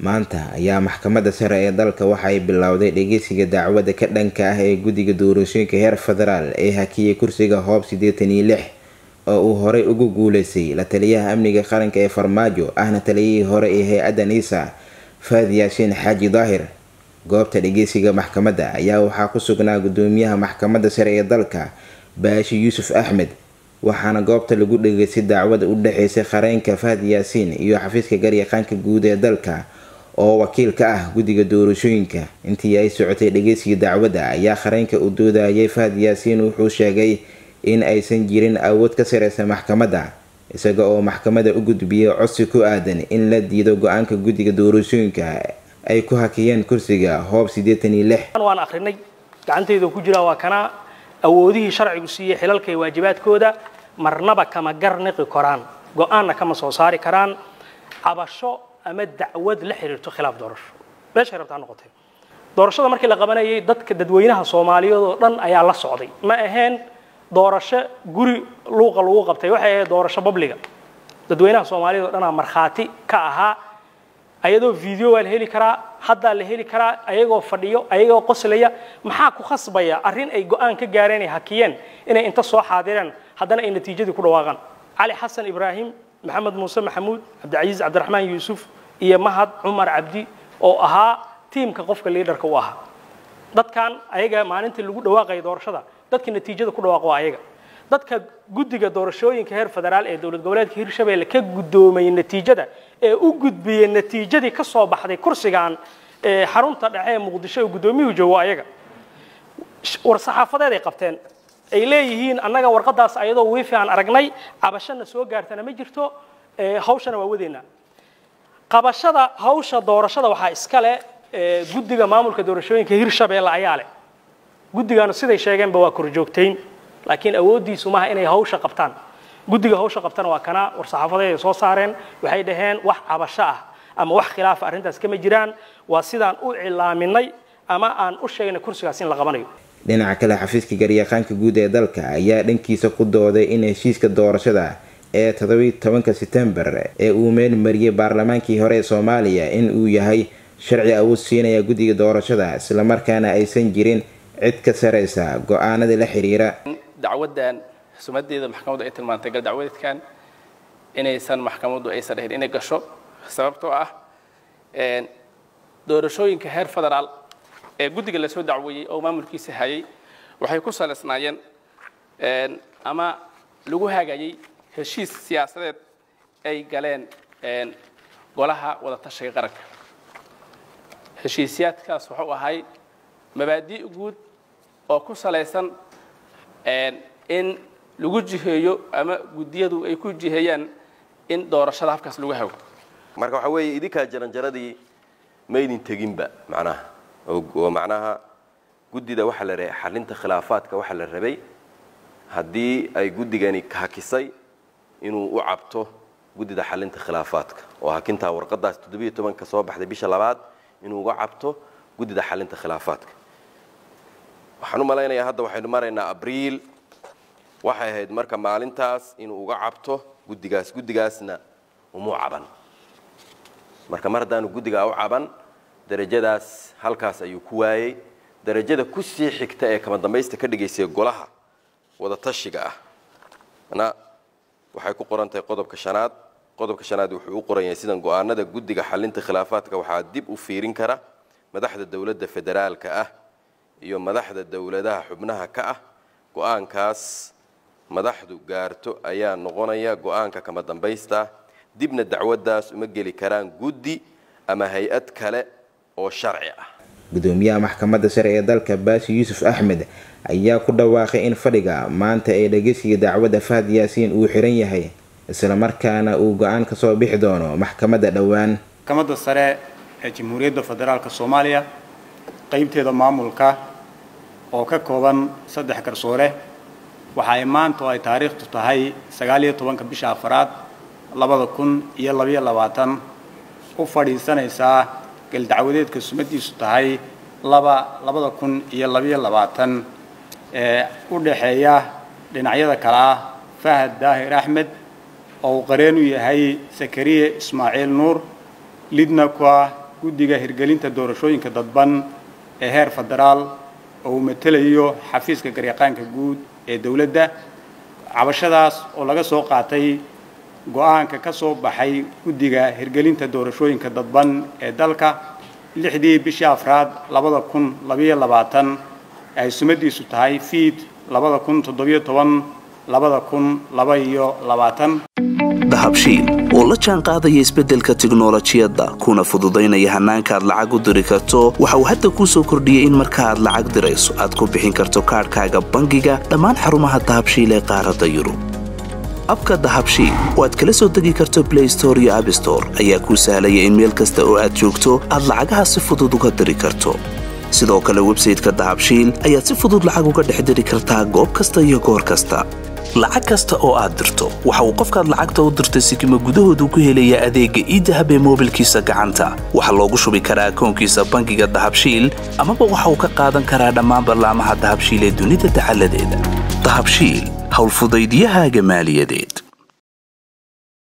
maanta ayaa maxkamadda sare ee dalka waxay bilowday dhegeysiga dacwadda ka dhanka ah ee guddiga doorashooyinka heer federaal ee hakiyay kursiga hoob siddeetan iyo lix oo uu horey ugu guuleystay la taliyaha amniga qaranka ee farmaajo ahna taliyihii hore ee hay-adda niisa faad yaashiin xaaji daahir goobta dhegeysiga maxkamadda ayaa waxaa ku sugnaa gudoomiyaha maxkamadda sare ee dalka baashi yuusuf axmed waxaana goobta lagu dhegeystay dacwada u dhexeysay qareenka fahad yaasiin iyo xafiiska garyaqaanka guud ee dalka oo wakiil ka ah guddiga doorashooyinka intii ay socotay dhegeysiga dacwadda ayaa qareenka u doodayay fahad yaasiin wuxuu sheegay in aysan jirin awood ka sareysa maxkamadda isaga oo maxkamadda u gudbiyay codsi ku aadan in la diido go-aanka guddiga doorashooyinka ay ku hakiyeen kursiga hoob siddeetan iyo lix waan akrinay gacantayda ku jiraa waa kana awoodihii sharcigu siiyey xilalka iyo waajibaadkooda marnaba kama garniqi karaan go-aanna kama soo saari karaan cabasho ama dacwad la xiriirto khilaaf doorasho meeshay rabtaa noqotay doorashada markii la qabanayay dadka dadweynaha soomaaliyeed oo dhan ayaa la socday ma ahayn doorasho guri luuqa lagu qabtay waxay ahayd doorasho babliga dadweynaha soomaaliyeed oo dhanaa markhaati ka ahaa ayadoo video waa la heli karaa haddaa la heli karaa ayagoo fadhiyo ayagoo qoslaya maxaa ku khasbaya arrin ay go-aan ka gaareen ay hakiyeen inay inta soo xaadireen haddana ay natiijadii ku dhawaaqaan cali xasan ibraahim maxamed muuse maxamuud cabdicasiis cabdiraxmaan yuusuf iyo mahad cumar cabdi oo ahaa tiimka qofka liidarka u ahaa dadkan ayaga maalintii lagu dhawaaqaya doorashada dadka natiijada ku dhawaaq waa ayaga dadka guddiga doorashooyinka heer federaal ee dowlad goboleedka hirshabelle ka guddoomay natiijada ee u gudbiyey natiijadii ka soo baxday kursigan ee xarunta dhexe ee muqdisho ee guddoomiyuhu joogo ayaga war saxaafadeed ay qabteen ay leeyihiin annaga warqadaas ayadoo wiifi aan aragnay cabashana soo gaartana ma jirto hawshana waa wadeynaa qabashada hawsha doorashada waxaa iska leh guddiga maamulka doorashooyinka hirshabelle ayaa leh guddigana siday sheegeenba waa korjoogtayn laakiin awooddiisu maaha inay hawsha qabtaan guddiga hawsha qabtana waa kana war saxaafadeed ay soo saareen waxay dhaheen wax cabasho ah ama wax khilaafa arrintaas kama jiraan waa sidaan u cilaaminay ama aan u sheegnay kursigaas in la qabanayo dhinaca kale xafiiska garyaqaanka guud ee dalka ayaa dhankiisa ku dooday in heshiiska doorashada ee todobiyi tobanka setembar ee uu meel mariyay baarlamaankii hore ee soomaaliya in uu yahay sharci awood siinaya guddiga doorashada islamarkaana aysan jirin cid ka sareysa go-aanada la xiriira dacwaddan sumadeeda maxkamaddu ay tilmaantay gal dacwadeedkan inaysan maxkamaddu aysan dhahin inay gasho sababtoo ah doorashooyinka heer federaal ee guddiga lasoo dacweeyey oo maamulkiisa hayay waxay ku saleysnaayeen ama lagu hagayay heshiis siyaasadeed ay galeen golaha wadatashiga qaranka heshiisyaadkaas wuxuu ahay mabaadi' guud oo ku salaysan in lagu jiheeyo ama guddiyadu ay ku jiheeyaan in doorashada habkaas lagu hago marka waxaa weeye idinkaa jaranjaradii maydin teginba macnaha oo macnaha guddida waxaa la rabay xalinta khilaafaadka waxaa la rabay haddii ay guddigani hakisay inuu u cabto guddida xalinta khilaafaadka oo hakintaa warqadaas toddobiyo tobanka soo baxday bisha labaad inuu uga cabto guddida xalinta khilaafaadka waxaan u malaynayaa hadda waxaynu maraynaa abriil waxay ahayd marka maalintaas inuu uga cabto guddigaas guddigaasna umuu caban marka mar haddaanu guddigaa u caban darajadaas halkaas ayuu ku waayey darajada ku sii xigta ee kama dambaysta ka dhigaysay golaha wadatashiga ah na waxay ku qoran tahay qodobka shanaad qodobka shanaad wuxuu u qoran yahay sidan go-aanada guddiga xalinta khilaafaadka waxaa dib u fiirin kara madaxda dowladda federaalka ah iyo madaxda dowladaha xubnaha ka ah go-aankaas madaxdu gaarto ayaa noqonaya go-aanka kama dambaysta dibna dacwaddaas uma geli karaan guddi ama hay-ad kale oo sharci ah gudoomiyaha maxkamadda sare ee dalka baashi yuusuf axmed ayaa ku dhawaaqay in fadhiga maanta ee dhegeysiga dacwadda fahad yaasiin uu xiran yahay islamarkaana uu go-aan ka soo bixi doono maxkamadda dhowaan maxkamadda sare ee jamhuuriyadda federaalk soomaaliya qaybteeda maamulka oo ka kooban saddex garsoore waxa ay maanta oo ay taariikhtu tahay sagaaliyo tobanka bisha afaraad labada kun iyo labayo labaatan u fadhiisanaysaa galdacwadeedka sumadiisu tahay laba labada kun iyo labayo labaatan ee u dhaxeeya dhinacyada kale ah fahad daahir axmed oo uu qareen u yahay sakariye ismaaciil nuur lidna ku ah guddiga hirgelinta doorashooyinka dadban ee heer federaal oo uu matelayo xafiiska garyaqaanka guud ee dowladda cabashadaas oo laga soo qaatay go-aanka ka soo baxay guddiga hirgelinta doorashooyinka dadban ee dalka lixdii bishii afraad labada kun labayo labaatan ay sumadiisu tahay fiid labada kun toddobiyo toban labada kun laba iyo labaatan dahabshiil oo la jaan qaadaya isbeddelka tiknolojiyadda kuna fududaynaya hannaanka aad lacag u diri karto waxa uu hadda kuu soo kordhiyey in marka aad lacag dirayso aad ku bixin karto kaadhkaaga bangiga dhammaan xarumaha dahabshiil ee qaaradda yurub abka dahabshiil oo aad kala soo degi karto blay store iyo abstore ayaa kuu sahlaya in meel kasta oo aad joogto aad lacagaha si fudud uga diri karto sidoo kale websayteka dahabshiil ayaad si fudud lacag uga dhex diri kartaa goob kasta iyo goor kasta lacag kasta oo aad dirto waxa uu qofkaad lacagta u dirtay sikima gudahoodu ku helayaa adeegga iidahab ee moobilkiisa gacanta waxaa loogu shubi karaa akoonkiisa bangiga dahabshiil amaba waxa uu ka qaadan karaa dhammaan ballaamaha dahabshiil ee dunida dacaladeeda dahabshiil howlfudaydyahaaga maaliyadeed